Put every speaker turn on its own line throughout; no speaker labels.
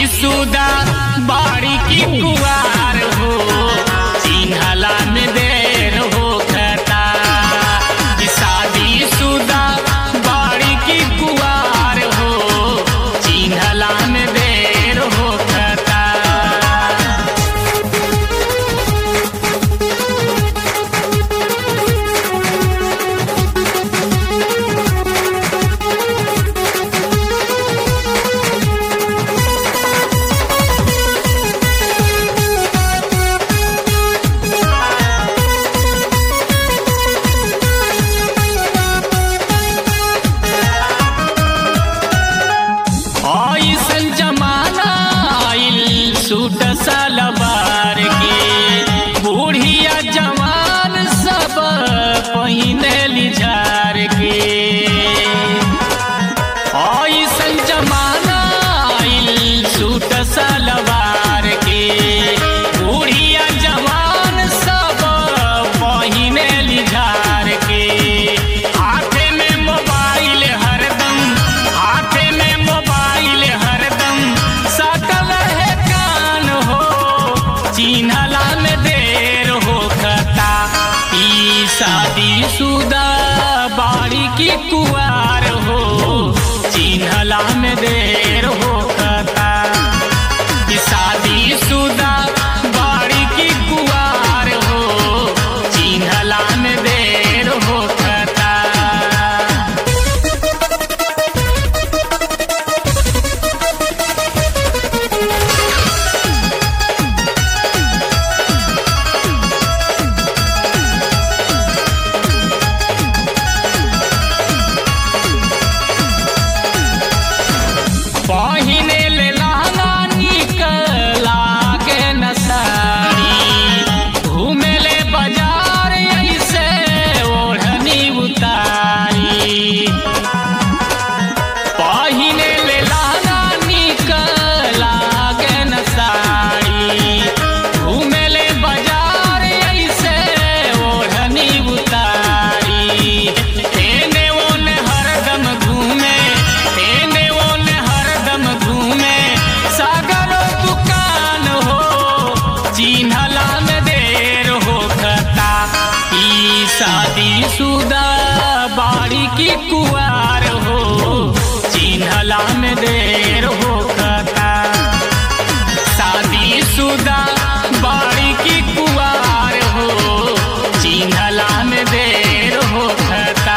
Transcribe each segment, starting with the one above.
सुदा बाड़ी की कुवार हो चिन्हला में देर हो खता कि शादी सुदा बाड़ी की कुवार हो चिन्हला में देर हो खता ऐसन जमाना आइल सूट सलवार के बूढ़िया जवान सब पहिने लिझार के ऐसन जमाना आइल सूट सलवार के बूढ़िया जवान सब पहिने लिझार के हाथे में मोबाइल हरदम हाथे में मोबाइल हरदम सकल है कान हो चिन्हला में देर हो खता ई शादी सुदा बाड़ी की कुआर हो चिन्हला में देर हो खता कि शादी सुदा बाड़ी की कुआर हो चिन्हला में देर हो खता पहिने ले लहंगा निकला के नसारी घूमे ले बाजार ऐसे ओढ़नी उतारी पहिने ले लहंगा निकला के नसारी घूमे ले बाजार ऐसे ओढ़नी उतारी एने ओने हरदम घूमे एने ओने हरदम घूमे सागर दुकान हो चिन्हला में देर हो खता ई शादी सुदा बाड़ी की कुआर हो चिन्हला में देर हो खता शादी सुदा बाड़ी की कुआर हो चिन्हला में देर हो खता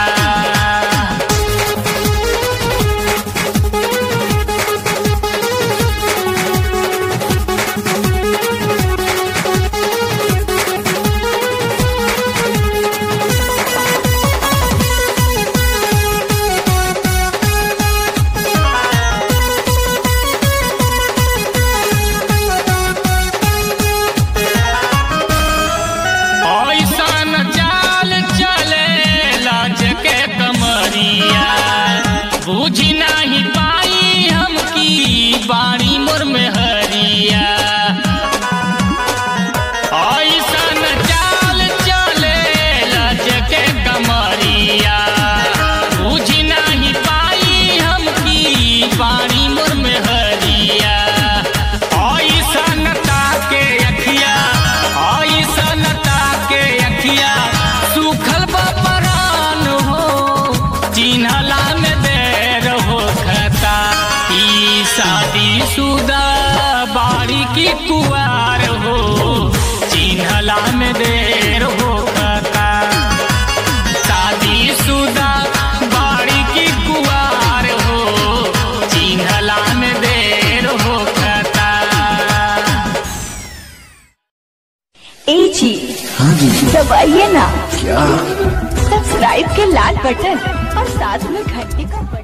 ऐसन चाल चले लाज के कमरिया बुझी नहीं पाई हम की बाणी मोर में हरिया ऐसन चाल चले लाज के कमरिया बुझी नहीं पाई हम की बाणी मोर में हरिया ऐसन ताके अखिया ऐसन ताके अखिया सुखल बपरान हो चिन्हला में देर हो खता ई शादी सुदा बाड़ी की कुआर हो चिन्हला में देर हो खता शादी सुदा बाड़ी की कुआर हो चिन्हला में देर हो खता
ए जी
हाँ जी
दबाइए ना
क्या
सब्सक्राइब के लाल बटन और साथ में घंटी का बटन